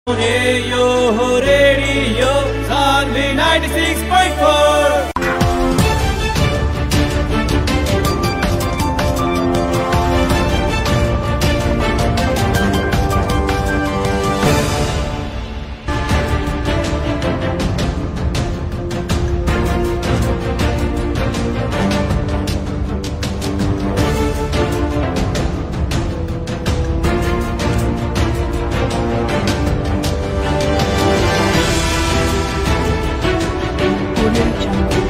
Radio, radio, Sunday 96.4. Audio Jungle.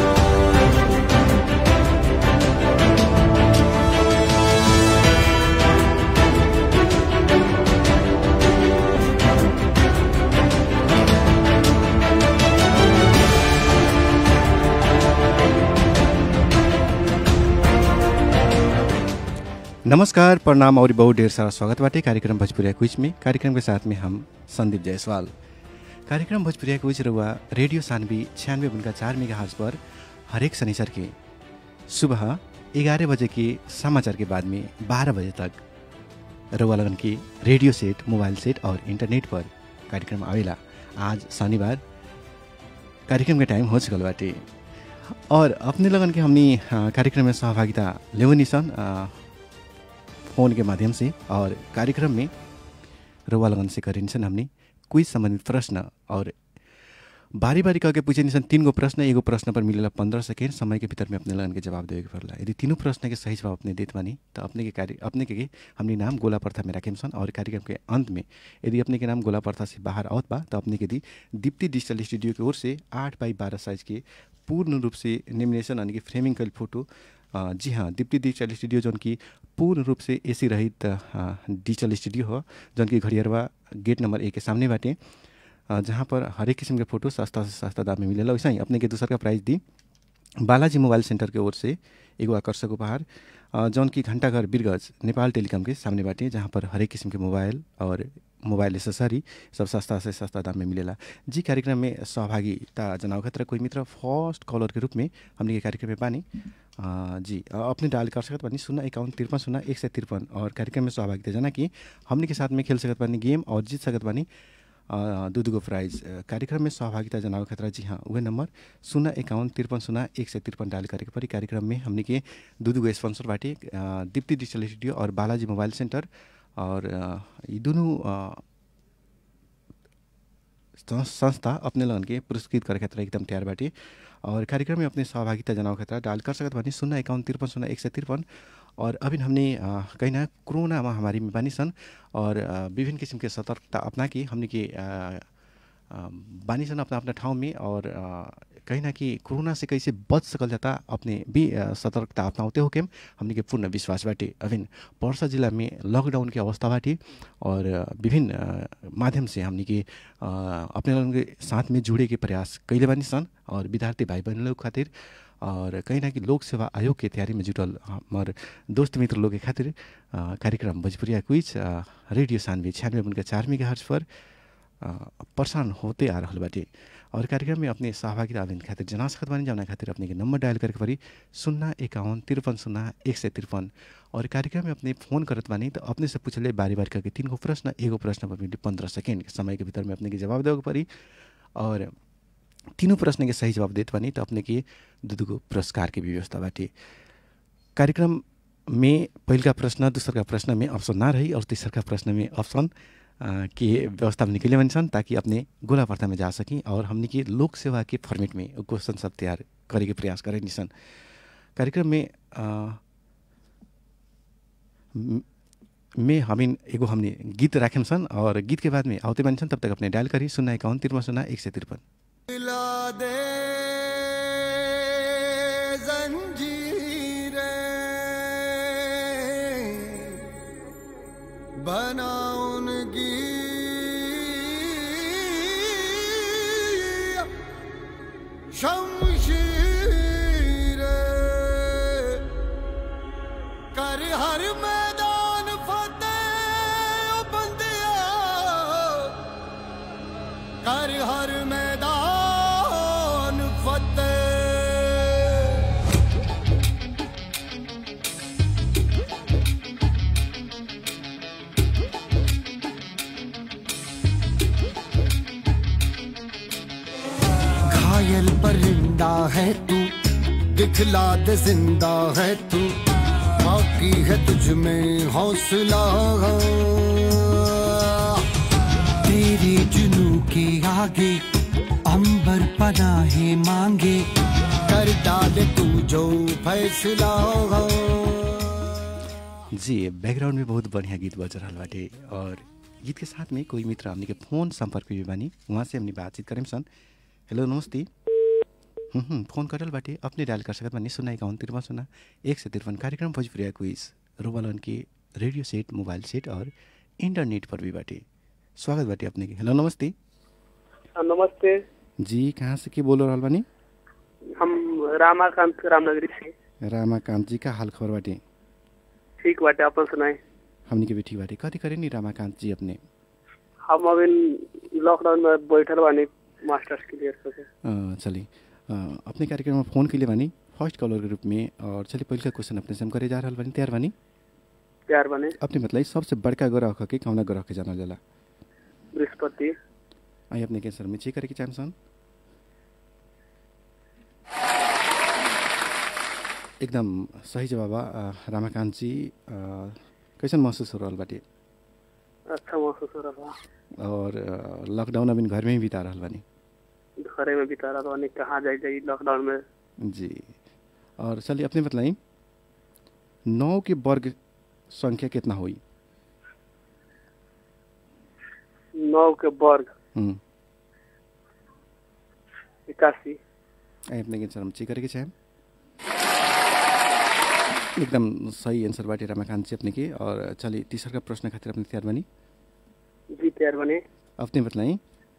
नमस्कार प्रणाम और बहुत ढेर सारा स्वागत बाटे कार्यक्रम भोजपुरिया क्विज में कार्यक्रम के साथ में हम संदीप जायसवाल कार्यक्रम भोजपुरिया क्विज रुआ रेडियो सानवी छियानवे उनका चार मेगा हार्ज पर हरेक शनिचर के सुबह ग्यारह बजे के समाचार के बाद में बारह बजे तक रुआ लगन की रेडियो सेट मोबाइल सेट और इंटरनेट पर कार्यक्रम आवेला आज शनिवार कार्यक्रम के टाइम हो चुकल बाटे और अपने लगन के हमनी अ, कार्यक्रम में सहभागिता लेवनी सन अ, फोन के माध्यम से और कार्यक्रम में रुवा लगन से करिन्छन् हमने क्विज सम्बन्धित प्रश्न और बारी बारी करके पूछे निसन तीन गो प्रश्न एगो प्रश्न पर मिलेला पंद्रह सेकेंड समय के भीतर में अपने लगन के जवाब देवे के पड़ला यदि तीनों प्रश्न के सही जवाब अपने देत बानी तो अपने के कार्य अपने के, के हमने नाम गोला प्रथा में राखेम सन और कार्यक्रम के अंत में यदि अपने के नाम गोला प्रथा से बाहर आवत बा तो अपने के दी दीप्ति डिजिटल स्टूडियो की ओर से आठ बाई बारह साइज के पूर्ण रूप से लेमिनेशन यानी कि फ्रेमिंग कल फोटो अ, जी हाँ दीप्ति डिजिटल स्टूडियो जौन की पूर्ण रूप से एसी रहित अ, डिजिटल स्टूडियो हो जौन की घड़ियरवा गेट नंबर एक के सामने बाटे अ, जहाँ पर हरेक किस्म के फोटो सस्ता से सस्ता दाम में मिलेला वैसा ही अपने के दूसर का प्राइस दी बालाजी मोबाइल सेंटर के ओर से एगो आकर्षक उपहार अ, जौन की घंटाघर बिरगज नेपाल टेलीकॉम के सामने बाटे जहाँ पर हरेक किस्म के मोबाइल और मोबाइल एसेसरी सब सस्ता से सस्ता दाम में मिलेला जी कार्यक्रम में सहभागिता जनाव खतरा कोई मित्र फर्स्ट कॉलर के रूप में हमने के कार्यक्रम में बानी अ, जी अ, अपने डायल कर सकत बानी शून्य इक्यावन तिरपन शून्य एक सय तिरपन और कार्यक्रम में सहभागिता जना कि हमने के साथ में खेल सकत बानी गेम और जीत सकत बानी अ, दू दूगो प्राइज अ, कार्यक्रम में सहभागिता जनावे खतरा जी हाँ उहे नंबर शून्य इक्यावन तिरपन शून्य एक सय तिरपन डायल करे के परी कार्यक्रम में हमने के दू दूगो स्पॉन्सर बाटे अ, दीप्ति डिजिटल स्टूडियो और बालाजी मोबाइल सेंटर और अ, यी दुनू अ, सं- संस्था अपने लगन के पुरस्कृत करे खातिर एकदम तैयार बाटे और कार्यक्रम में अपने सहभागिता जनावे खातिर डायल कर सकत बानी शून्य इक्यावन तिरपन शून्य एक सय तिरपन और अभी हमने अ, कहीं ना कोरोना महामारी में बानी सन और अ, विभिन्न किसिम के सतर्कता अपना के हमने के अ, अ, बानी सन अपना अपना ठाउँ में और अ, कहीं ना कि कोरोना से कैसे बच सकल जाता अपने भी अ, सतर्कता अपनाते हो के हमने के पूर्ण विश्वास बाटे अभिन पर्सा जिला में लॉकडाउन के अवस्था बाटे और अ, विभिन्न अ, माध्यम से हमने के अ, अपने लोगन के साथ में जुड़े के प्रयास कैले बानी सन और विद्यार्थी भाई बहन लोग खातिर और कहीं ना कि लोक सेवा आयोग के तैयारी में जुटल हमार दोस्त मित्र लोग के खातिर अ, कार्यक्रम भोजपुरिया क्विज अ, रेडियो सानवे छियानवे उनका चार मेगा हर्ज पर अ, प्रसारण होते आ रहल बाटे और कार्यक्रम में अपने सहभागिता आवेदन खातिर जना सकत बानी जौना खातिर अपने के नंबर डायल करके परी शून्य इक्यावन तिरपन शून्य एक सय तिरपन और कार्यक्रम में अपने फोन करत बानी तो अपने से पूछले बारी बारी करके तीन गो प्रश्न एगो प्रश्न पर मिली पंद्रह सेकेंड के समय के भीतर में अपने के जवाब देवे के परी और तीनों प्रश्न के सही जवाब देत बानी तो अपने के दू दूगो पुरस्कार के भी व्यवस्था बाटे कार्यक्रम में पहिलका प्रश्न दूसरका प्रश्न में ऑप्शन ना रही और तेसरका प्रश्न में ऑप्शन अ, के व्यवस्था में निकले बनी सन ताकि अपने गोला पर्ता में जा सकें और हमने के लोक सेवा के फॉर्मेट में क्वेश्चन सब तैयार करे के प्रयास करें सन कार्यक्रम में अ, म- में हमिन एगो हमने गीत राखेम सन और गीत के बाद में आउते बनी सन तब तक अपने डायल करी शून्य इक्यावन तिरपन शून्य एक सय तिरपन मिला दे जंजीरें बना उनकी शमशीरें कर हर मैदान फतेह ओ बंदिया कर हर मैदान फतेह घायल परिंदा है तू दिखला दे जिंदा है तू बाकी है तुझ में हौसला तेरे जुनू के आगे अंबर पनाहे मांगे कर डाले तू जो फैसला जी बैकग्राउंड में बहुत बढ़िया गीत बज रहा बाटे और गीत के साथ में कोई मित्र हमने के फोन संपर्क पे भी बानी वहाँ से हमने बातचीत करें सन हेलो नमस्ते हम्म, हम्म, फोन करल बाटे अपने डायल कर सकत बानी सुना इक्यावन तिरपन सुना एक सौ तिरपन कार्यक्रम भोजपुरिया क्विज रोबलन के रेडियो सेट मोबाइल सेट और इंटरनेट पर भी बाटे स्वागत बाटे अपने के हेलो नमस्ते नमस्ते जी कहाँ से के बोल रहल बानी हम रामाकांत रामनगरी से रामाकांत जी का हाल खबर बाटे ठीक बाटे अपन सुनाए हमने के भी ठीक बाटे कथी करे नी रामाकांत जी अपने हम अभी लॉकडाउन में बैठल बानी मास्टर्स क्लियर करके अ, चलिए अ, अपने कार्यक्रम में फ़ोन कैले बानी फर्स्ट कॉलर के रूप में और चलिए पहिल का क्वेश्चन अपने से हम करे जा रहल बानी तैयार बानी तैयार बने अपने मतलब सबसे बड़का ग्रह के कौना ग्रह के जानल जाला बृहस्पति आई अपने के सर में चेक करे के चाहम सन एकदम सही जवाब बा अ, रामाकांत जी अ, कैसन महसूस हो रहल बाटे अच्छा महसूस हो रहा बा और अ, लॉकडाउन अभी घर में ही बिता रहल बानी घरे में बिता रहा बानी कहाँ जाए जाई लॉकडाउन में जी और चलिए अपने बताइए नौ के वर्ग संख्या कितना हुई नौ के वर्ग हम्म इक्यासी आई अपने के आंसर हम चेक करके चाहें एकदम सही आंसर बाटे रमाकांत जी अपने के और चलिए तीसरा का प्रश्न खातिर अपने तैयार बनी जी तैयार बने अपने बताई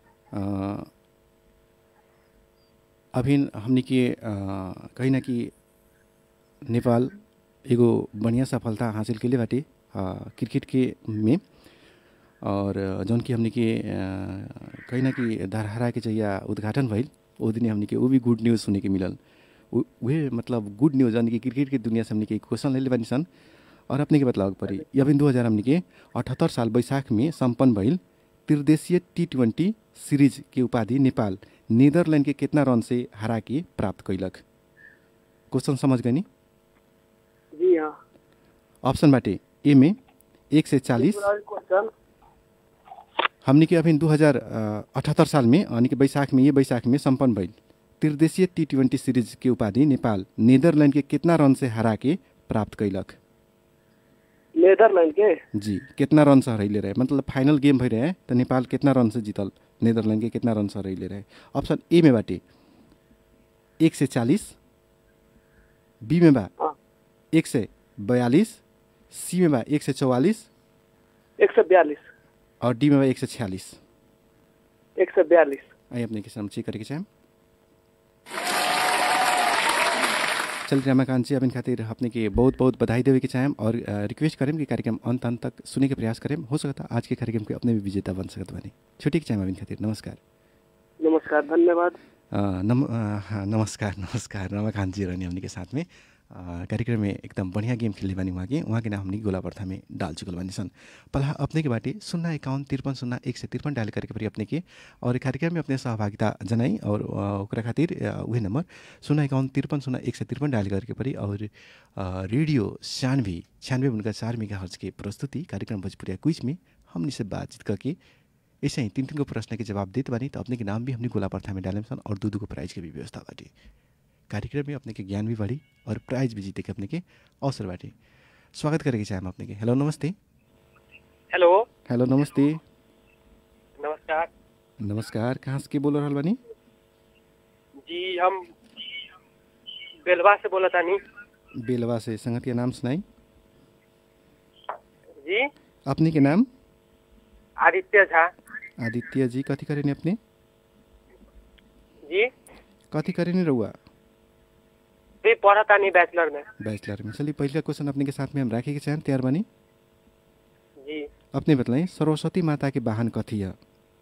अभी हमने के अ, कहीं ना कि नेपाल एगो बढ़िया सफलता हासिल कैले बाटे अ, क्रिकेट के में और जौन कि हमने के अ, कहीं ना कि धरहरा के जहिया उद्घाटन भइल ओ दिन हमने के वो भी गुड न्यूज़ सुने के मिलल उ- उहे मतलब गुड न्यूज़ यानी कि क्रिकेट के दुनिया से हमने के क्वेश्चन ले ले बानी सन और अपने के बतलाव पड़ी ये अभी दू हज़ार हमने के अठहत्तर साल बैसाख में सम्पन्न भइल त्रिदेशीय टी ट्वेंटी सीरीज के उपाधि नेपाल नीदरलैंड के कितना रन से हरा के प्राप्त कैलक क्वेश्चन समझ गए नी जी हाँ ऑप्शन बाटे ए में एक से चालीस क्वेश्चन हमने के अभी दू हज़ार अठहत्तर साल में यानी कि बैसाख में ये बैसाख में सम्पन्न भइल त्रिदेशीय टी ट्वेंटी सीरीज के उपाधि नेपाल नीदरलैंड के कितना रन से हरा के प्राप्त कैलक नेदरलैंड के जी कितना रन से हरैले रहे मतलब फाइनल गेम भइरहे त नेपाल कितना रन से जीतल नेदरलैंड के कितना रन से हरैले रहे ऑप्शन ए में बाटे एक से चालीस बी में बा हाँ। एक से बयालीस सी में बा एक से चौवालीस एक सौ बयालीस और डी में बा एक से छियालीस एक सौ बयालीस आइए अपने के सामने चेक करके चाहें चलिए रमाकांत जी अपन खातिर अपने के बहुत बहुत बधाई देवे के चाहें और अ, रिक्वेस्ट करें कि कार्यक्रम अंत अंत तक सुने के प्रयास करें हो सकता आज के कार्यक्रम के अपने भी विजेता बन सकत बानी छुट्टी के चाहें अपन खातिर नमस्कार नमस्कार धन्यवाद अ, नम अ, हाँ, नमस्कार नमस्कार रमाकांत जी रहने हमने के साथ में अ, कार्यक्रम में एकदम बढ़िया गेम खेलने बानी वहाँ के वहाँ के नाम हमने गोला प्रथा में डाल चुकल बानी सन पहला अपने के बाटे शून्य इक्यावन तिरपन शून्य एक से तिरपन डायल करके परी अपने के और कार्यक्रम में अपने सहभागिता जनाई और अ, ओकरा खातिर अ, उहे नंबर शून्य इक्यावन तिरपन शून्य एक से तिरपन डायल करके परी और अ, रेडियो छियानवे छियानवे उनका चार मेगा हर्ज के प्रस्तुति कार्यक्रम भोजपुरिया क्विज में हमने से बातचीत करके ऐसे ही तीन तीन को प्रश्न के जवाब देते बानी तो अपने के नाम भी हमने गोला प्रथा में डाले सन और दू दू को प्राइज के भी व्यवस्था बाटे कार्यक्रम में अपने के ज्ञान भी बढ़ी और प्राइज भी जीते के अपने के अवसर बाटे स्वागत करेके चाहे हम अपने के हेलो नमस्ते हेलो हेलो नमस्ते नमस्कार नमस्कार कहाँ से के बोल रहल बानी जी हम बेलवा से बोला तानी बेलवा से संगत के नाम सुनाई जी अपने के नाम आदित्य झा आदित्य जी कथी करेनी अपने जी कथी करेनी रहुआ भी पढ़ा तानी बैचलर में बैचलर में चलिए पहले क्वेश्चन अपने के साथ में हम राखे के चाहें तैयार बानी जी अपने बताइए सरस्वती माता के वाहन कथी है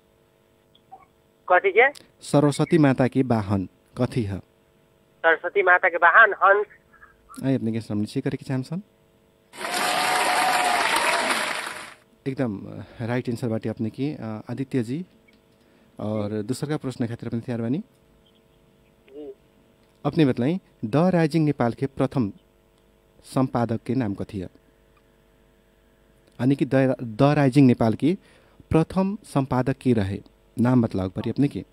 कथी के सरस्वती माता के वाहन कथी है सरस्वती माता के वाहन हंस आइए अपने के सामने चेक करे के चाहम सन एकदम अ, राइट आंसर बाटे अपने की अ, आदित्य जी और दूसरा का प्रश्न खातिर अपने तैयार बानी अपने बताई द राइजिंग नेपाल के प्रथम संपादक के नाम कथी है यानी कि द द राइजिंग नेपाल की प्रथम संपादक के रहे नाम बतलाओ परी अपने के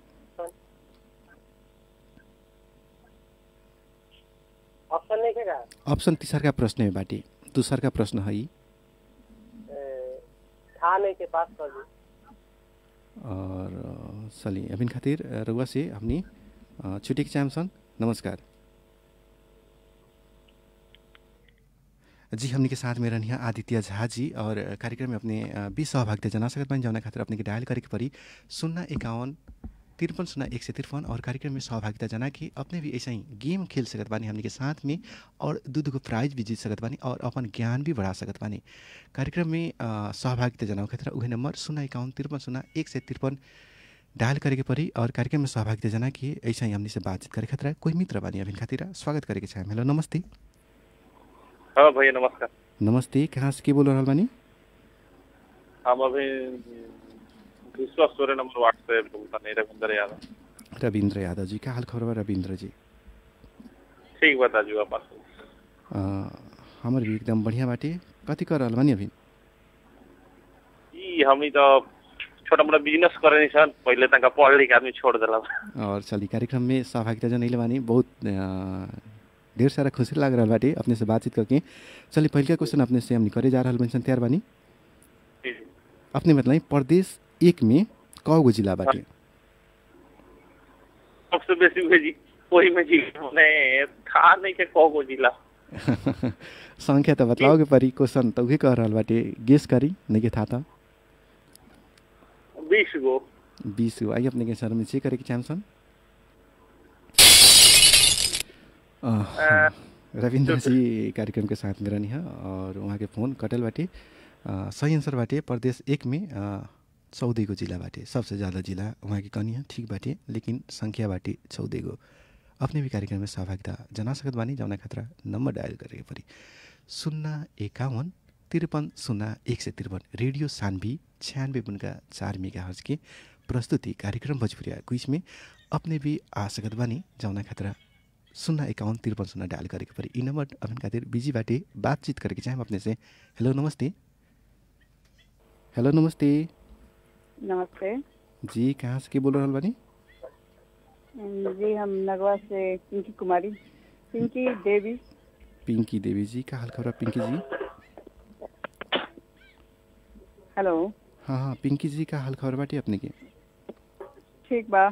ऑप्शन नहीं के का ऑप्शन तीसर का प्रश्न है बाटी दूसर का प्रश्न है ई। ए, था नहीं के पास कर दी और अ, चलिए अभिन खातिर अ, रउआ से हमनी अ, छुट्टी के चाहम सन नमस्कार जी हमनी के साथ में रहनिया आदित्य झा जी और अ, कार्यक्रम में अपने अ, भी सहभागिता जना सकत बानी जौना खातिर अपने के डायल करे के परी शून्य इक्यावन तिरपन शून्य एक सौ तिरपन और कार्यक्रम में सहभागिता जना कि अपने भी ऐसा ही गेम खेल सकत बानी हमनी के साथ में और दू दूगो प्राइज भी जीत सकत बानी और अपन ज्ञान भी बढ़ा सकत बानी कार्यक्रम में अ, सहभागिता जनाओ खातिर उहे नंबर शून्य इक्यावन तिरपन शून्य एक सय तिरपन डायल करे के परी और कार्यक्रम में सहभागिता जना कि ऐसा ही हमनी से बातचीत करे खातिर कोई मित्र बानी अभिन खातिर स्वागत करे के चाहे हेलो नमस्ते हाँ भैया नमस्कार नमस्ते कहाँ से के बोल रहल बानी हम अभी विश्वास सोरेन नंबर वार्ड से बोलता नहीं रविंदर यादव रविन्द्र यादव जी का हाल खबर बा रविन्द्र जी ठीक बता जू अपन अ, हमर भी एकदम बढ़िया बाटे कथी कर रहल बानी अभी ई हमनी तो छोटा मोटा बिजनेस करे नहीं सन पहले तक पढ़ लिख आदमी छोड़ दिला और चली कार्यक्रम में सहभागिता जनैले बानी बहुत अ, ढेर सारा खुशी लाग रहल बाटे अपने से बातचीत करके चलिए पहिलका क्वेश्चन अपने से हमनी करे जा रहल बानी सन तैयार बानी अपने मतलब प्रदेश एक में कौगो जिला बाटे सबसे बेसी हुए जी वही में जी ने था नहीं के कहो जिला संख्या त बतलाओगे परी क्वेश्चन त उहे कह रहल बाटे गेस करी नहीं के था त बीस गो बीस गो आइए अपने के सर में चेक करे के चाहन्छन् रविन्द्र जी कार्यक्रम के साथ में रहनी है और वहाँ के फोन कटल बाटे अ, सही आंसर बाटे प्रदेश एक में चौध गो जिला बाटे सबसे ज़्यादा जिला वहाँ की कनी है ठीक बाटे लेकिन संख्या बाटे चौध गो अपने भी कार्यक्रम में सहभागिता जना सकत बानी जौना खतरा नंबर डायल करे परी शून्य एकावन तिरपन शून्य एक सय तिरपन रेडियो सानवी छियानवे बुनका चार मेगा हर्ज के प्रस्तुति कार्यक्रम भोजपुरिया क्विज में अपने भी आ सकत बानी जौना खतरा शून्य एकाउन्न त्रिपन्न शून्य डायल गरेको परि यी नम्बर अपन खातिर बिजी बाटे बातचीत गरेको चाहे अपने से हेलो नमस्ते हेलो नमस्ते नमस्ते जी कहाँ से के बोल रहल बानी जी हम नगवा से पिंकी कुमारी पिंकी देवी पिंकी देवी जी का हाल खबर बा, पिंकी जी हेलो हाँ हाँ पिंकी जी का हाल खबर बाटे अपने के ठीक बा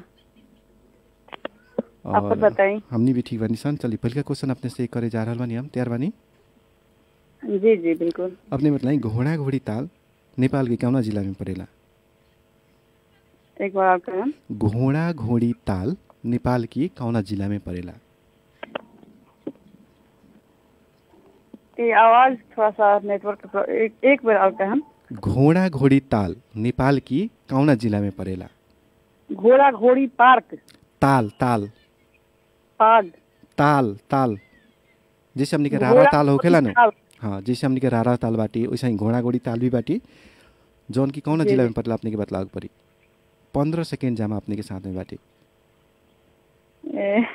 आप बताई हमनी भी ठीक बानी सन चलिए पहिलका क्वेश्चन अपने से करे जा रहल बानी हम तैयार बानी जी जी बिल्कुल अपने बताई घोड़ा घोड़ी ताल नेपाल के कौना जिला में पड़ेला एक बार आप कहें घोड़ा घोड़ी ताल नेपाल की कौना जिला में पड़ेला ये आवाज थोड़ा सा नेटवर्क का- एक, एक बार और कहें घोड़ा घोड़ी ताल नेपाल की कौना जिला में पड़ेला घोड़ा घोड़ी पार्क ताल ताल पाग ताल ताल जैसे हमनी के रारा घोड़ा ताल होखेला न ताल। हाँ जैसे हमनी के रारा ताल बाटी वैसे ही घोड़ा घोड़ी ताल भी बाटी जौन की कौना जी, जिला जी। में पड़ेला अपने के बतलाव पड़ी पंद्रह सेकेंड जामा अपने के साथ में बाटी ए,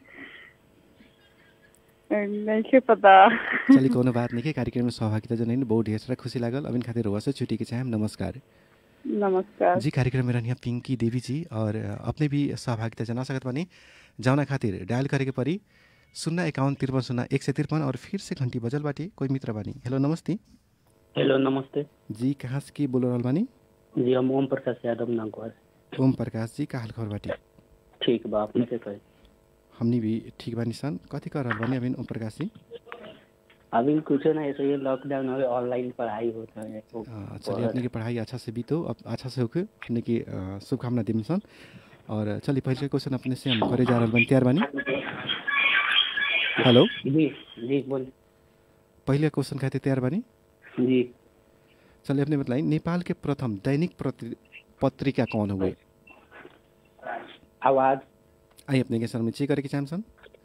नहीं के पता चलिए कोनो बात नहीं के कार्यक्रम में सहभागिता जनाइन बहुत ढेर सारा खुशी लागल अबिन खातिर रुआ से छुट्टी के चाहे नमस्कार नमस्कार जी कार्यक्रम में रहनिया पिंकी देवी जी और अपने भी सहभागिता जना सकत बानी जौना खातिर डायल करे के परी शून्य एकाउन्न तिरपन शून्य एक सय तिरपन और फिर से घंटी बजल बाटी कोई मित्र बानी हेलो नमस्ते हेलो नमस्ते जी कहाँ से के बोल रहल बानी जी हम ओम प्रकाश यादव नागवार ओम प्रकाश जी का हाल खबर बाटी ठीक बा अपने के कहे हमनी भी ठीक बानी सन कथी कर रहल बानी अबिन ओम प्रकाश जी अभी कुछ ना ऐसे ही लॉकडाउन हो ऑनलाइन पढ़ाई होता है तो अ, चलिए अपने की पढ़ाई अच्छा से बीतो अब अच्छा से होके अपने की अ, शुभकामना दिम सन और चलिए पहले क्वेश्चन अपने से हम करे जा रहल बानी तैयार बानी हेलो जी जी बोल पहले क्वेश्चन खातिर तैयार बानी जी चलिए अपने बताइए नेपाल के प्रथम दैनिक प्रति- पत्रिका कौन हुए आवाज आई अपने के सर में चेक करे चाहन्छन्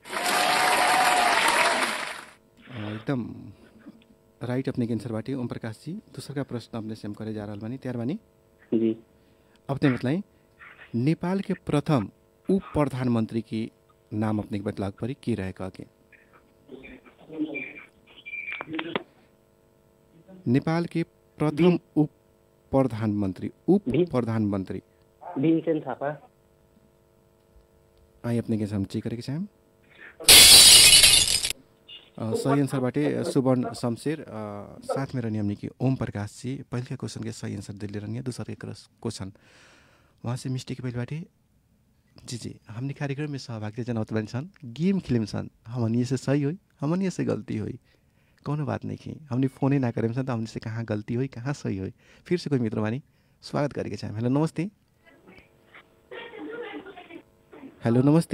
अ, एकदम राइट अपने के आंसर बाटी ओम प्रकाश जी दूसरा का प्रश्न अपने से हम करे जा रहल बानी तैयार बानी जी अपने बताइए नेपाल के प्रथम उप प्रधानमंत्री की नाम अपने के बतलाव परी की रहे कह के नेपाल के प्रथम उप प्रधानमन्त्री उप भी- प्रधानमन्त्री भीमसेन थापा आई अपने के हम चेक करेके चाहम अ, सही आंसर बाटे सुवर्ण शमशेर अ, साथ में रहनी हमने की ओम प्रकाश जी पहले के क्वेश्चन के सही आंसर दिले रहनी दूसर के क्वेश्चन वहाँ से मिस्टेक पहले बाटे जी जी हमने कार्यक्रम में सहभागिता जनावत बनी सन गेम खेले सन हमनी से सही हुई हमनी से गलती हुई कौनो बात नहीं की हमने फोने ना करें सन तो हमने से कहाँ गलती हुई कहाँ सही हुई फिर से कोई मित्र बानी स्वागत करेके चाहें हेलो नमस्ते हेलो नमस्ते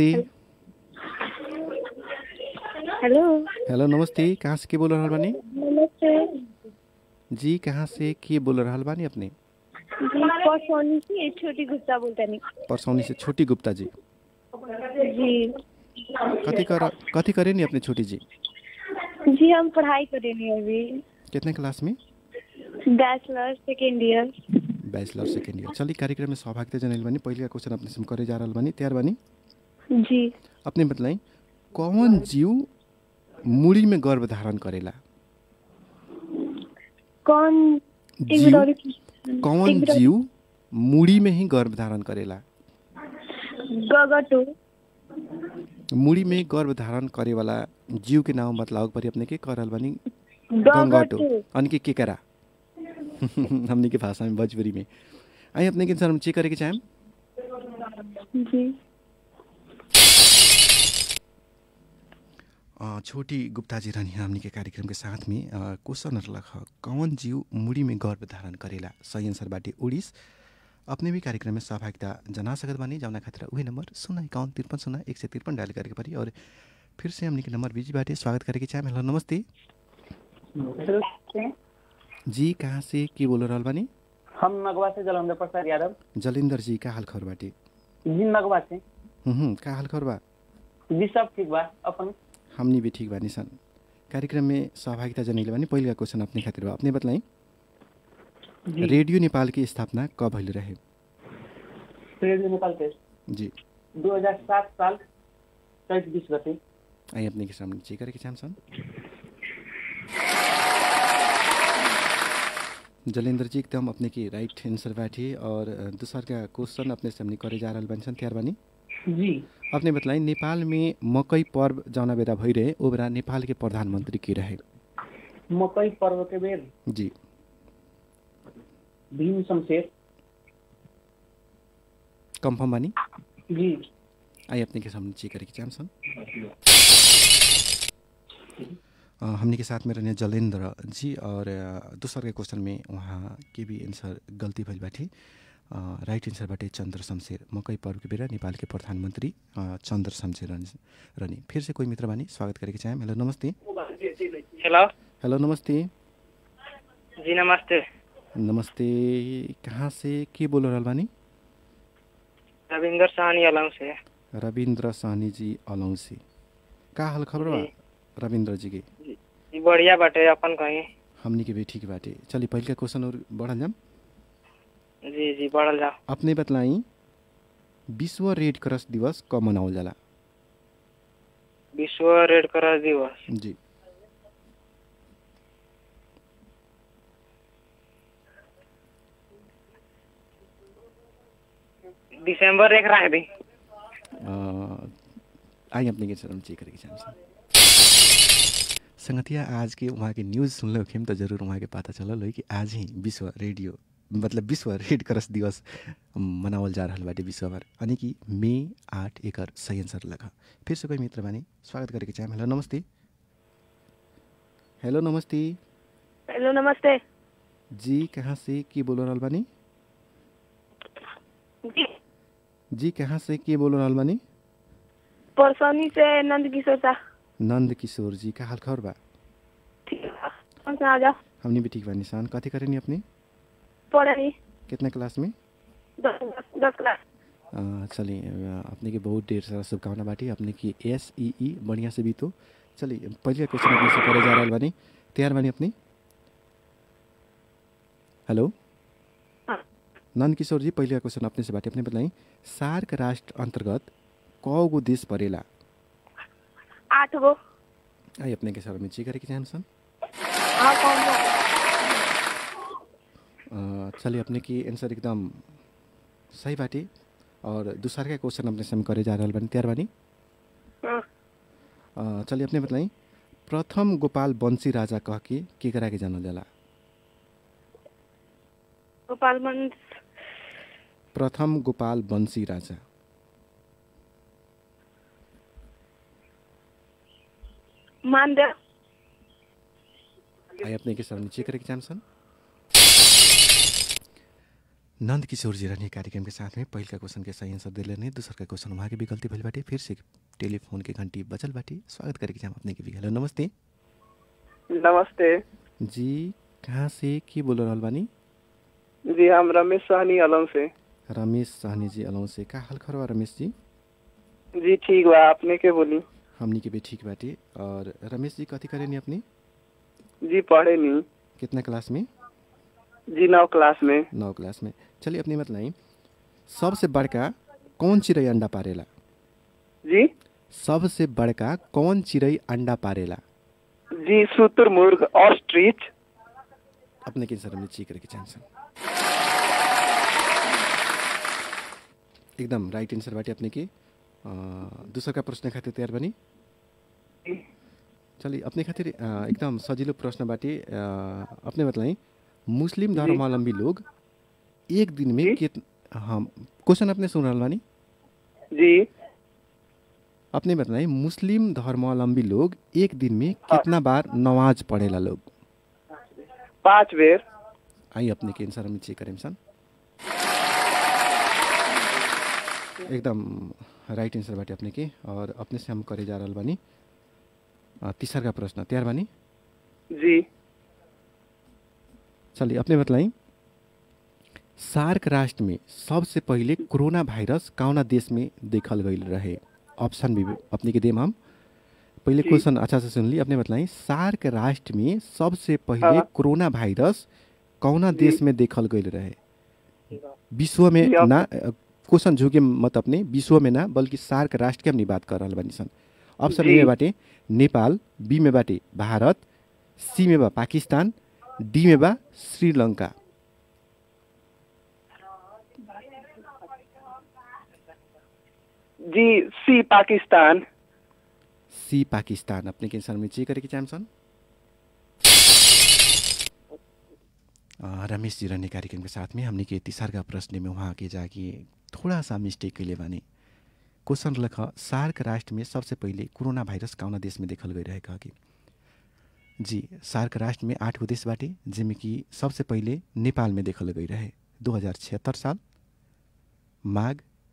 हेलो हेलो नमस्ते कहाँ से के बोल रहल बानी नमस्ते जी कहाँ से के बोल रहल बानी अपने जी परसौनी से छोटी गुप्ता बोलता नहीं परसौनी से छोटी गुप्ता जी जी कथी कर कथी करे नी अपने छोटी जी जी हम पढ़ाई करेंगे अभी कितने क्लास में bachelor second year bachelor second year चलिए कार्यक्रम में सहभागिता जनाइल बानी पहले का क्वेश्चन अपने से हम करे जा रहल बानी तैयार बानी जी अपने बतलाई कौन जीव मुड़ी में गर्भ धारण करेला कौन एक जीव मिनट और- कौन एक मिनट। जीव मुड़ी में ही गर्भ धारण करेला गगटो मुड़ी में गर्भ धारण करे वाला जीव के नाम बतलाओ परी अपने के करल बानी गंगाटो गगटो अनि के केकरा हमने के भाषा में भोजपुरी में आई अपने के सर हम चेक करे के चाहेम जी अ, छोटी गुप्ता जी रहनी हमनी के कार्यक्रम के साथ में अ, क्वेश्चन रख कौन जीव मुड़ी में गर्भ धारण करेला सही आंसर बाटे उड़ीस अपने भी कार्यक्रम में सहभागिता जना सकत बानी जौना खातिर उही नंबर शून्य इक्यावन तिरपन शून्य एक सय तिरपन डायल करे के परी और फिर से हमनी के नंबर बिजी बाटे स्वागत करे के चाहेम हेलो नमस्ते जी कहाँ से के बोल रहल बानी हम नगवा से जलंधर प्रसाद यादव जलेंद्र जी का हाल खबर बाटे जी नगवा से हुँ, हुँ, का हाल खबर बा जी सब ठीक बा अपन हमनी भी ठीक बानी सन कार्यक्रम में सहभागिता जनाइले बानी पहिला क्वेश्चन अपने खातिर बा अपने बताई जी रेडियो नेपाल की स्थापना कब भइल रहे रेडियो नेपाल के जी 2007 साल चैत बीस गते आई अपने के सामने चेक करे के चाहम सन जलेंद्र जी एकदम अपने की राइट आंसर बाटे और अ, दूसर का क्वेश्चन अपने से हमने करे जा रहल बानी सन तैयार बानी जी अपने बताई नेपाल में मकई पर्व जौना बेला भइरहे ओ बेला नेपाल के प्रधानमन्त्री के रहे मकई पर्व के बेर जी भीम शमशेर कन्फर्म बानी जी आई अपने के सामने चेक करे के चाहम सन अ, हमने के साथ में रहने जलेंद्र जी और अ, दूसर के क्वेश्चन में वहाँ के भी आंसर गलती भइल बाटे अ, राइट आंसर बाटे चन्द्र शमशेर मकई पर्व के बेला नेपाल के प्रधानमन्त्री अ, चन्द्र शमशेर रहनी रहनी फिर से कोई मित्र बानी स्वागत करे के चाहेम हेलो नमस्ते हेलो हेलो नमस्ते जी नमस्ते नमस्ते कहाँ से के बोल रहल बानी रविंदर साहनी अलंग से रविन्द्र साहनी जी अलौं से का हाल खबर बा रविन्द्र जी के जी बढ़िया बाटे अपन कहीं हमनी के भी ठीक बाटे चलिए पहिल का क्वेश्चन और बढ़ल जाम जी जी बढ़ल जाओ अपने बतलाई विश्व रेड क्रॉस दिवस कब मनावल जाला विश्व रेड क्रॉस दिवस जी दिसंबर एक रख दी अ, आई अपने के चरण चेक करे के चाहम संगतिया आज के वहाँ के न्यूज़ सुनले होखिम तो जरूर वहाँ के पता चलल होई कि आज ही विश्व रेडियो मतलब विश्व रेड क्रॉस दिवस मनावल जा रहल बाटे विश्व भर यानी कि मे आठ एकर सही आंसर लगा फिर से कोई मित्र बानी स्वागत करे के चाहेम हेलो नमस्ते हेलो नमस्ते हेलो नमस्ते जी कहाँ से के बोल रहल बानी जी जी कहाँ से के बोल रहल बानी परसौनी से नंद किशोर सा नंद किशोर जी का हाल खबर बा ठीक है कौन सा आ जाओ हमने भी ठीक बा निशान कथी करेनी अपने पढ़े कितना क्लास में दस दस क्लास अ, चलिए अ, अपने के बहुत ढेर सारा शुभकामना बाटी अपने की एस ई ई बढ़िया से बीतो चलिए पहले क्वेश्चन अपने से करे जा रहल बानी तैयार बानी अपनी हेलो हाँ। नंद किशोर जी पहले क्वेश्चन अपने से बाटी अपने बताई सार्क राष्ट्र अंतर्गत कौ गो देश परेला आठ गो आई अपने के सर में ची करे के चाहन हाँ कौन सा अ, चलिए अपने की आंसर एकदम सही बाटी और दूसरा का क्वेश्चन अपने से हम करे जा रहल बानी तैयार बानी हाँ। अ, चलिए अपने बताई प्रथम गोपाल बंसी राजा कह के केकरा के जानल जाला गोपालगंज प्रथम गोपाल बंसी राजा मानदेव आई अपने के सर नीचे करे के चाहन नंद किशोर जी रहने कार्यक्रम के साथ में पहिल का क्वेश्चन के सही आंसर दिले नहीं दूसर का क्वेश्चन वहाँ के भी गलती भइल बाटे फिर से टेलीफोन के घंटी बचल बाटे स्वागत करे के चाहम अपने के भी हेलो नमस्ते नमस्ते जी कहाँ से के बोल रहल बानी जी हम रमेश सहनी अलम से रमेश सहनी जी अलौं से का हाल खरवा रमेश जी जी ठीक बा आपने के बोली हमनी के भी ठीक बाटे और रमेश जी कथी करेनी अपनी जी पढ़े नहीं कितना क्लास में जी नौ क्लास में नौ क्लास में चलिए अपनी मतलब सबसे बड़का कौन चिड़ै अंडा पारेला जी सबसे बड़का कौन चिड़ै अंडा पारेला जी शुतुरमुर्ग ऑस्ट्रिच अपने के सर में ची करे के चाहन्छ एकदम राइट आंसर बाटे अपने के अ, दूसरा का प्रश्न खातिर तयार बनी चलिए अपने खातिर अ, एकदम सजिलो प्रश्न बाटे अ, अपने बताई मुस्लिम धर्मावलंबी लोग एक दिन में कित हाँ क्वेश्चन अपने सुन रहल बानी जी अपने बताई मुस्लिम धर्मावलंबी लोग एक दिन में कितना बार नमाज पढ़ेला लोग पाँच बेर आई अपने के आंसर हम चेक करें सन एकदम राइट आंसर बाटे अपने के और अपने से हम करे जा रहल बानी अ, तीसर का प्रश्न तैयार बानी जी चलिए अपने बताई सार्क राष्ट्र में सबसे पहिले कोरोना भाइरस कौना देश में देखल गई रहे ऑप्शन भी अपने के देम हम पहले जी। क्वेश्चन अच्छा से सुन ली अपने बताई सार्क राष्ट्र में सबसे पहिले हाँ। कोरोना भाइरस कौना देश में देखल गई रहे विश्व में जी, आप- ना क्वेश्चन झुके मत अपने विश्व में ना बल्कि सार्क राष्ट्र के हम बात कर रहल बानी सन ऑप्शन ए जी। में बाटे नेपाल बी में बाटे भारत सी में बा पाकिस्तान डी में बा श्रीलंका जी सी पाकिस्तान सी पाकिस्तान अपने के आंसर में चेक करे के चाहन्छन् अ, रमेश जी रहने कार्यक्रम के साथ में हमने के तीसर का प्रश्न में वहाँ के जाके थोड़ा सा मिस्टेक कैले बानी क्वेश्चन लख सार्क राष्ट्र में सबसे पहिले कोरोना भाइरस कौना देश में देखल गई रहे कह के जी सार्क राष्ट्र में आठ गो देश बाटे जिनमें कि सबसे पहिले नेपाल में देखल गई रहे दो हजार छिहत्तर साल माघ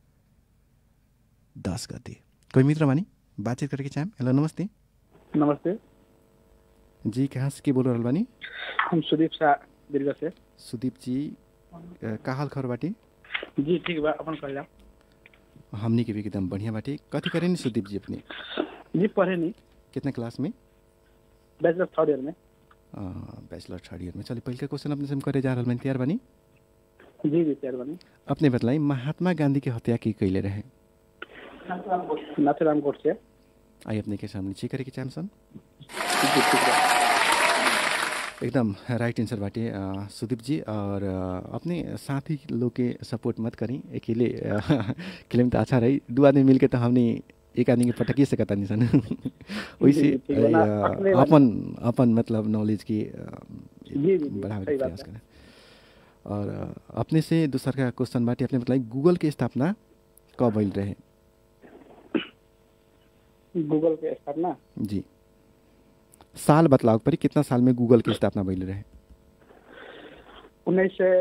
दस गते कोई मित्र बानी बातचीत करके चाहें हेलो नमस्ते नमस्ते जी कहाँ से के बोल रहल बानी हम सुदीप शाह दीर्घ से सुदीप जी अ, का हाल खबर बाटे जी ठीक बा अपन कह जाओ हमनी के भी एकदम बढ़िया बाटे कथी करे नि सुदीप जी अपने जी पढ़े नहीं कितना क्लास में बैचलर थर्ड ईयर में बैचलर थर्ड ईयर में चलिए पहिल क्वेश्चन अपने से हम करे जा रहल बानी तैयार बानी जी जी तैयार बनी अपने बतलाई महात्मा गांधी के हत्या की कैले रहे नाथुराम गोडसे आई अपने के सामने ची करे के चाहन्छन् जी ठीक बा एकदम राइट आंसर बाटे अ, सुदीप जी और अ, अपने साथी लोग के सपोर्ट मत करी अकेले अ, खेले में तो अच्छा रही दू आदमी मिलके तो हमने एक आदमी के पटकिए सकता नहीं सन वैसे जी, ठीक बा ना, अ, अपने वाली- अपन अपन मतलब नॉलेज की अ, जी, जी, बढ़ावे सही के बात प्रयास है। करें और अ, अपने से दूसरा का क्वेश्चन बाटे अपने बताई गूगल के स्थापना कब भइल रहे गूगल के स्थापना जी साल बतलाव परी कितना साल में गूगल की स्थापना भइल रहे उन्नीस सौ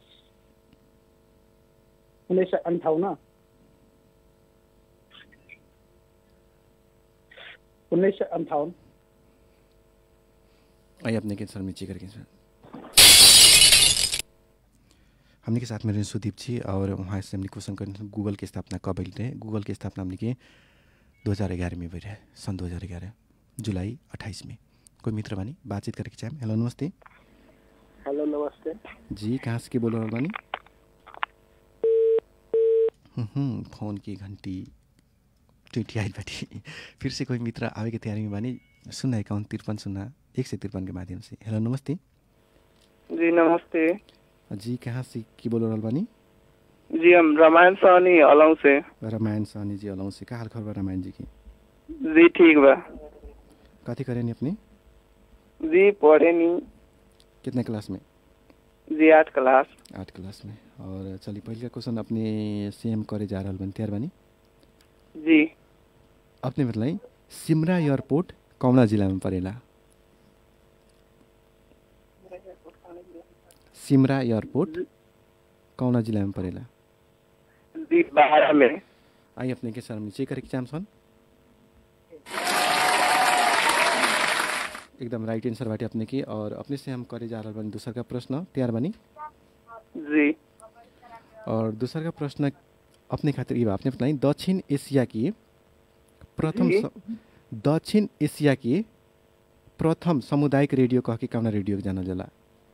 उन्नीस सौ अंठावन उन्नीस सौ अंठावन आइए अपने के सर में चेक करके सर हमने के साथ में रहे सुदीप जी और वहाँ से हमने क्वेश्चन करने गूगल की स्थापना कब भइल रहे गूगल की स्थापना हमने के दो हज़ार ग्यारह में भइल रहे सन दो हज़ार ग्यारह जुलाई अट्ठाईस में कोई मित्र बानी बातचीत करके चाहें हेलो नमस्ते हेलो नमस्ते जी कहाँ से के बोल रहल बानी हम्म, फोन की घंटी ट्वेंटी आइल बाटी फिर से कोई मित्र आवे के तैयारी में बानी शून्य इक्यावन तिरपन शून्य एक सौ तिरपन के माध्यम से हेलो नमस्ते जी नमस्ते जी कहाँ से की बोल रहल बानी जी हम रामायण सहनी अलौ से रामायण सहनी जी अलौं से का हाल खबर बा रामायण जी की जी ठीक बा कथी करेनी अपनी जी पढ़े नी कितने क्लास में जी आठ क्लास आठ क्लास में और चलिए पहले का क्वेश्चन अपने सेम करे जा रहल बनी तैयार बानी जी अपने बताई सिमरा एयरपोर्ट कौना जिला में पड़ेला सिमरा एयरपोर्ट कौना जिला में पड़ेला जी बारह में आई अपने के सर नीचे करे के चाम सन एकदम राइट आंसर बाटे अपने की और अपने से हम करे जा रहल बानी दूसर का प्रश्न तैयार बानी जी और दूसर का प्रश्न अपने खातिर ये बा आपने बताई दक्षिण एशिया की प्रथम जी। स- दक्षिण एशिया की प्रथम सामुदायिक रेडियो कह के कौना रेडियो के जानल जाला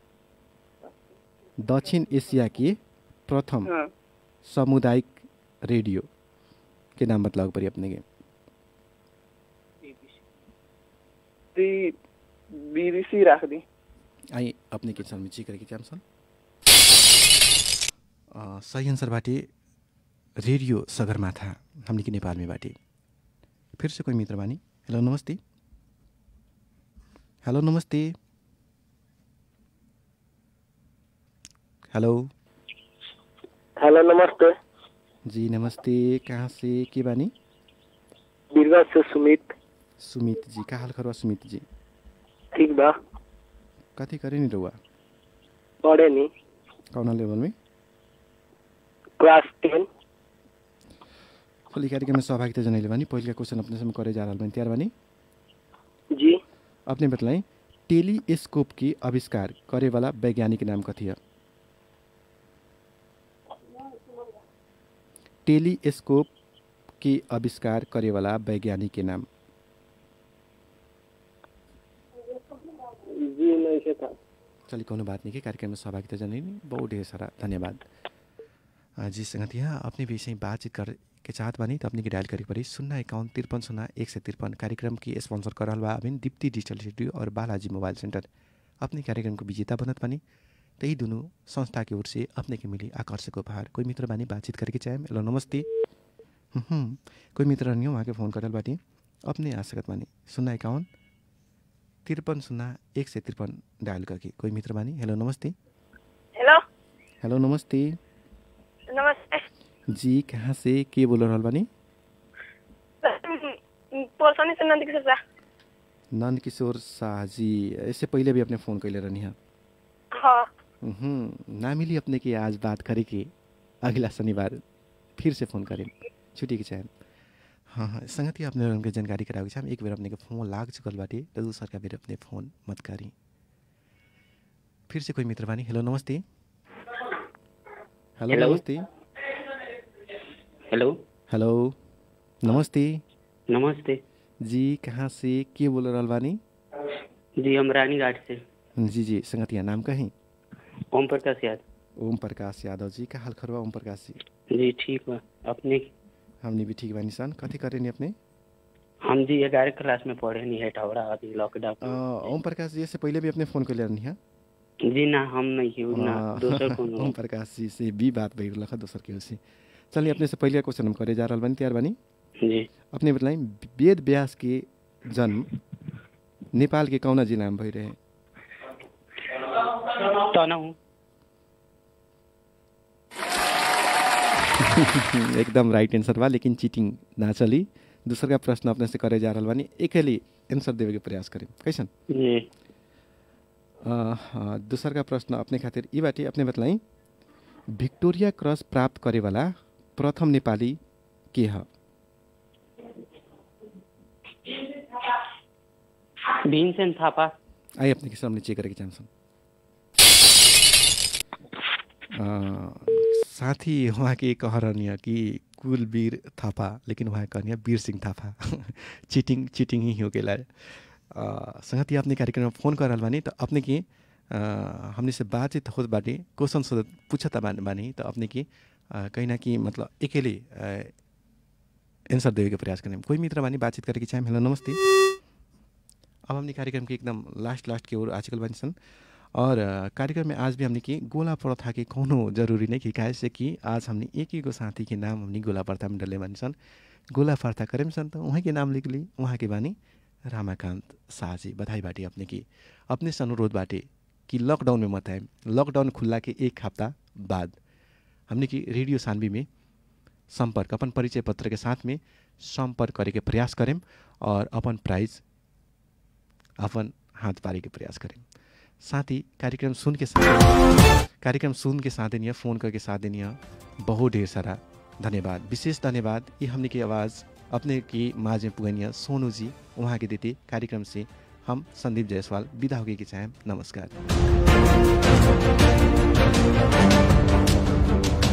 दक्षिण एशिया की प्रथम हाँ सामुदायिक रेडियो के नाम बतलाओ पड़ी अपने के जी बीबीसी रख दी आई अपने के सर में ची करे के चाम सन अ, सही आंसर बाटे रेडियो सगरमाथा हमने के नेपाल में बाटे फिर से कोई मित्र बानी हेलो नमस्ते हेलो नमस्ते हेलो हेलो नमस्ते जी नमस्ते कहाँ से के बानी बीरवा से सुमित सुमित जी का हाल खरवा सुमित जी ठीक बा कथी करे नि रहुआ पढ़े नी कौना लेवल में क्लास टेन खोली कार्यक्रम में सहभागिता जनाइले बानी पहिलो क्वेश्चन अपने से करे जा रहल बानी तैयार बानी जी अपने बतलाई टेलीस्कोप की आविष्कार करे वाला वैज्ञानिक नाम कथी है टेलीस्कोप की आविष्कार करे वाला वैज्ञानिक के नाम जी नहीं से था चलिए कोनो बात नहीं के कार्यक्रम में सहभागिता जनाइने बहुत ढेर सारा धन्यवाद अ, जी संगतिया अपने विषय में बातचीत कर के चाहत बानी तो अपने के डायल करे पड़ी शून्य इक्यावन तिरपन शून्य एक सौ तिरपन कार्यक्रम की स्पॉन्सर करल बा अभिन दीप्ति डिजिटल स्टूडियो और बालाजी मोबाइल सेंटर अपने कार्यक्रम को विजेता बनत बानी तो यही दोनों संस्था की ओर से अपने के मिली आकर्षक उपहार कोई मित्र बानी बातचीत करके चाहे हेलो नमस्ते हम्म, कोई मित्र नहीं हो वहाँ के फ़ोन करल बाटी अपने आ सकत बानी शून्य इक्यावन तिरपन शून्य एक सौ तिरपन डायल करके कोई मित्र बानी हेलो नमस्ते हेलो हेलो नमस्ते नमस्ते जी कहाँ से के बोल रहल बानी पोलसनी से नंद किशोर शाह नंद किशोर शाह जी इससे पहले भी अपने फ़ोन कैले रहनी है हाँ हम्म, ना मिली अपने की आज बात करे के अगला शनिवार फिर से फ़ोन करें छुट्टी के चाहे हाँ हाँ संगति अपने उनके जानकारी करावे के एक बेर अपने के फोन लाग चुकल बाटे तो दूसर का बेर अपने फ़ोन मत करी फिर से कोई मित्र बानी हेलो नमस्ते हेलो हेलो। नमस्ते हेलो हेलो नमस्ते नमस्ते जी कहाँ से के बोल रहल बानी जी हम रानीघाट से जी जी संगतिया नाम कहीं ओम प्रकाश यादव ओम प्रकाश यादव जी का हाल खरवा ओम प्रकाश जी जी ठीक बा अपने हमने भी ठीक बानी सन कथी करे नी अपने हम जी ग्यारह क्लास में पढ़े नहीं है टवड़ा अभी अ, लॉकडाउन ओम प्रकाश जी से पहले भी अपने फ़ोन कर रहनी है जी ना हम नहीं हूँ ना दोसर कोनो ओम प्रकाश जी से भी बात भइल रखा दोसर के से चलिए अपने से पहले क्वेश्चन हम करे जा रहल बानी तैयार बानी जी अपने बताई वेद व्यास के जन्म नेपाल के कौना जिला में भई रहे तनहु एकदम राइट आंसर बा लेकिन चीटिंग ना चली दूसर का प्रश्न अपने से करे जा रहल बानी अकेले आंसर देवे के प्रयास करें कैसन जी अ, अ, दूसर का प्रश्न अपने खातिर ई बाटे अपने बतलाई विक्टोरिया क्रॉस प्राप्त करे वाला प्रथम नेपाली के ह भीमसेन थापा आई अपने के सामने चेक करेके चाहन्छन् अ, साथी वहाँ के कह रहनी कि कुलवीर थापा लेकिन वहाँ कहनी वीर सिंह थापा चीटिंग चीटिंग ही हो गेला संगति अपने कार्यक्रम में फ़ोन कर रहल बानी तो अपने के अ, हमने से बातचीत होत बाटे क्वेश्चन सोधत पूछता बानी बानी तो अपने के अ, कहीं ना कहीं मतलब अकेले अ, आंसर देवे के प्रयास करें कोई मित्र बानी बातचीत करे के चाहे हेलो नमस्ते अब हमने कार्यक्रम के एकदम लास्ट लास्ट की ओर आजकल बानी सन और अ, कार्यक्रम में आज भी हमने की गोला प्रथा के कोनो जरूरी नहीं कि काहे से कि आज हमने एक ही गो साथी के नाम हमने गोला प्रथा में डले बानी सन गोला प्रथा करें सन तो वहाँ के नाम लिख ली वहाँ के बानी रामाकांत शाह जी बधाई बाटे अपने की अपने से अनुरोध बाटे कि लॉकडाउन में मत आए लॉकडाउन खुल्ला के एक हफ्ता बाद हमने की रेडियो सानवी में संपर्क अपन परिचय पत्र के साथ में संपर्क करे के प्रयास करें और अपन प्राइज अपन हाथ पारे के प्रयास करें साथ ही कार्यक्रम सुन के साथ कार्यक्रम सुन के साथ देनिया फ़ोन करके साथ देनिया बहुत ढेर सारा धन्यवाद विशेष धन्यवाद ये हमने की आवाज़ अपने की माज में पुगनिया सोनू जी वहाँ के देते कार्यक्रम से हम संदीप जायसवाल विदा होगी की चाहें नमस्कार